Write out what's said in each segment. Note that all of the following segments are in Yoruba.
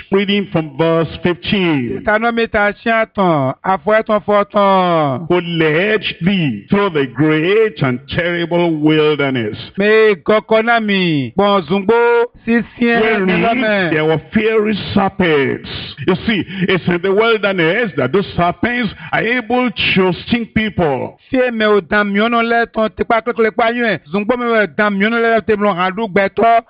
reading from verse 15. Tanomita Shiatan, Afueton Forton. Who led thee through the great and terrible wilderness, Me Gokonami, Bonzumbo, Sisien, wherein Nelome. there were fiery serpents. You see, it's in the wilderness that those serpents are able to sting people. Fie me o dam miono le ton tipa kekele pa yuen. Zumbo me o dam miono le te blon handu gbeto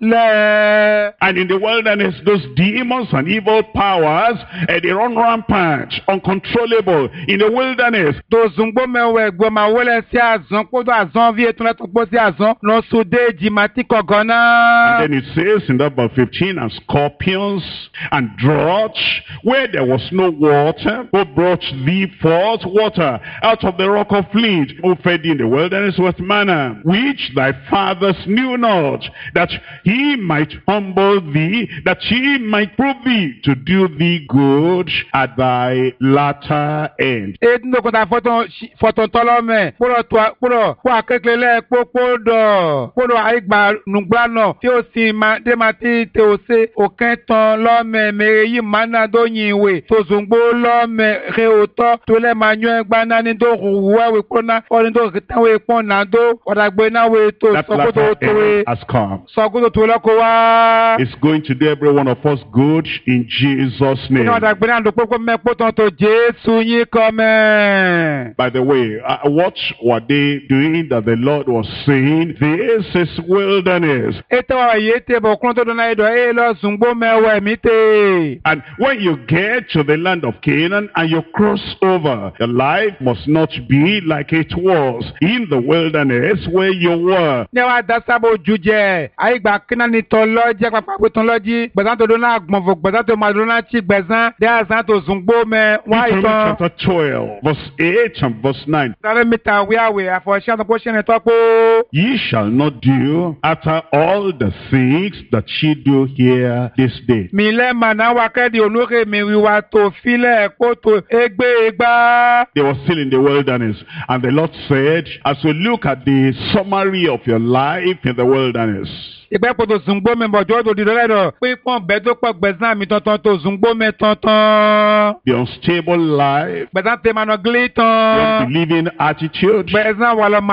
le. And in the wilderness, those demons and evil powers, eh, they run rampant, uncontrollable. In the wilderness, To zumbo me o egbo ma wole si azan kodo azan vie ton le ton po si azan. Non sude jimati kogona. And then it says in that verse 15, and scorpions and drought, where there was no water, who brought thee forth water out of the rock of flint, who fed thee in the wilderness with manna, which thy fathers knew not, that he might humble thee, that he might prove thee to do thee good at thy latter end. E ndo kota foton foton tolo me. Puro to puro po akekele le popo do. Puro aigba nugba no. Ti o si ma de ma ti te o se o ken ton lo me me yi mana do yin we. To zungbo lo me re o to to le ma nyu egba na ni do ruwa we kona. O ni do tan we pon na do. O da gbe na we to That so ko latter to to we. end has come. So ko to to lo ko wa. It's going to do every one of us good in Jesus' name. Ina da gbe na do popo me po ton to Jesu yin ko me. By the way, uh, what were they doing that the Lord was saying? This is wilderness. Ete wa ye te bo kron to do na ido e lo zungbo me we mi te. And when you get to the land of Canaan and you cross over, your life must not be like it was in the wilderness where you were. ne wa da sábò ju jẹ àyígbà kíná ni tọ lọ́jẹ́ pápá pé tán lọ́jí gbẹ̀sán tó dún náà gbọ̀nfọ̀ gbẹ̀sán tó máa dún náà tí gbẹ̀sán dé àzán tó zùngbó mẹ wá Deuteronomy ìtàn. chapter 12, verse 8 and verse 9. sáré mítà wíwáwé àfọ̀ṣẹ́ àtọ́kọ́ ṣẹ́ni tọ́pọ̀. Ye shall not do after all the things that ye do here this day. mi lẹ́ màná wa kẹ́dì olóore mi wíwá tó filẹ̀ kó tó égbé egbá. They were still in the wilderness. And the Lord said, as we look at the summary of your life in the wilderness, ìgbẹ́ kó tó zùngbó mi bọ̀ jọ́ tó di lọ́lẹ́dọ̀ pípọ́n bẹ́ẹ̀ tó pọ̀ gbẹ̀sán mi tọ̀tàn tó zùngbó mi tọ̀tàn. the unstable life, gbẹ̀sán tẹ̀ mànà gílí the tán. unbelieving attitude, gbẹ̀sán wà lọ́